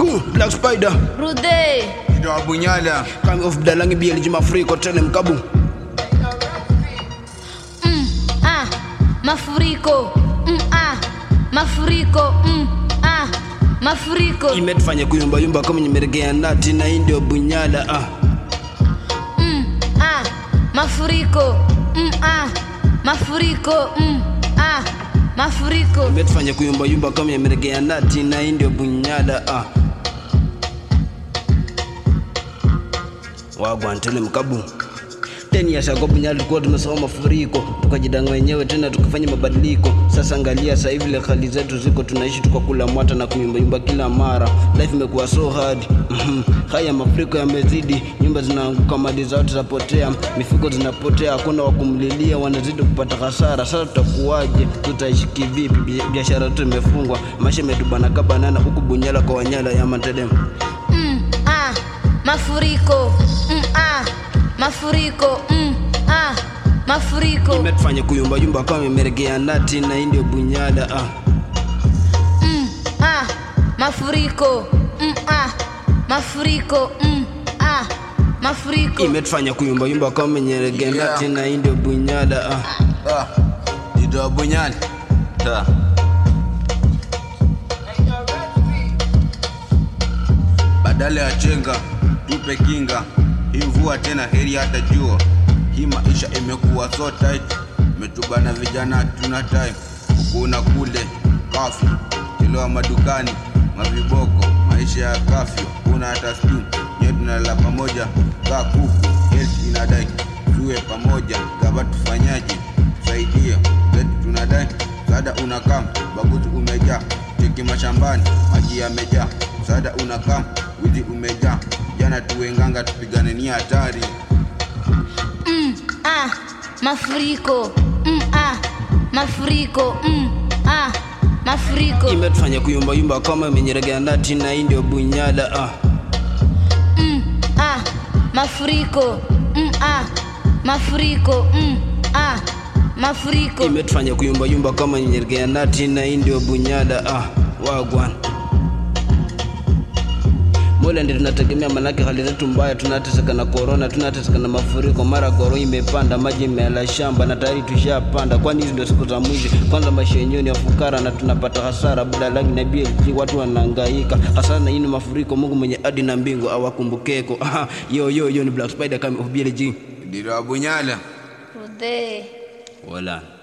Uh, Black Spider Rude. Ndio Bunyala. Coming off Dalangi BLG mafuriko tele mkabu Mm, ah, mafuriko. Mm, ah, mafuriko. Mm, ah, mafuriko. imetufanya kuyumbayumba kama nyemeregea nati na hii ndio bunyala ah. Mm, ah, mafuriko. Mm, ah, mafuriko. Mm, ah, mafuriko. imetufanya kuyumbayumba kama nyemeregea nati na hii ndio bunyala ah. wagwantele mkabu teni ya shago bunyala tulikuwa tumesoma mafuriko tukajidanga wenyewe tena tukafanya mabadiliko sasa angalia sasa hivi ile hali zetu ziko tunaishi tukakula mwata na kuyumbayumba kila mara life imekuwa so hard Mhm. haya mafuriko yamezidi nyumba zinaanguka mali za watu zapotea mifugo zinapotea hakuna wa kumlilia wanazidi kupata hasara sasa tutakuwaje tutaishi kivipi Bi- biashara yetu imefungwa maisha imetubana kabanana huku bunyala kwa wanyala ya matedemu Mm, ah, mafuriko. Mm, ah, mafuriko. Mm, ah, mafuriko. imetufanya kuyumbayumba kama imeregea nati na hii ndio bunyala ah. Mm, ah, mafuriko. Mm, ah, mafuriko. Mm, ah, mafuriko. imetufanya kuyumbayumba kama nyeregea Yeah. nati na hii ndio bunyala ah. Ah. Ndio Bunyala. Ta. Badala ya chenga tupe kinga, hii mvua tena heri hata jua. Hii maisha imekuwa so tight, metubana vijana tuna time kuna kule kafi kiloa madukani maviboko, maisha ya kafyu kuna hata stu nyewe tunalala pamoja kaa kuku, health inadai tuwe pamoja, gava tufanyaje? Saidia zetu tunadai msaada unakam, baguzi umejaa, tiki mashambani maji yamejaa, msaada unakam, wizi umejaa, jana tuwenganga tupigane ni hatari. Mm, ah, mafuriko. Mm, ah, mafuriko. Mm, ah, mafuriko. imetufanya kuyumbayumba kama imenyeregea nati na hii ndio bunyala ah. Mm, ah, mafuriko. Mm, ah, mafuriko. Mm, ah, mafuriko. imetufanya kuyumbayumba kama nyeregea nati na hii ndio bunyala ah. wagwan mola ndi tunategemea manake hali zetu mbaya tunateseka na korona tunateseka na mafuriko mara goro imepanda maji imeala shamba na tayari tushapanda kwani hizi ndio siku za mwizi kwanza maisha yenyewe ni ya fukara na tunapata hasara budalangi na blg watu wanahangaika hasara na hii ni mafuriko mungu mwenye adi na mbingu awakumbukeko Aha, yo yo yo ni black spider kama of blg Ndio Bunyala. Rude. wala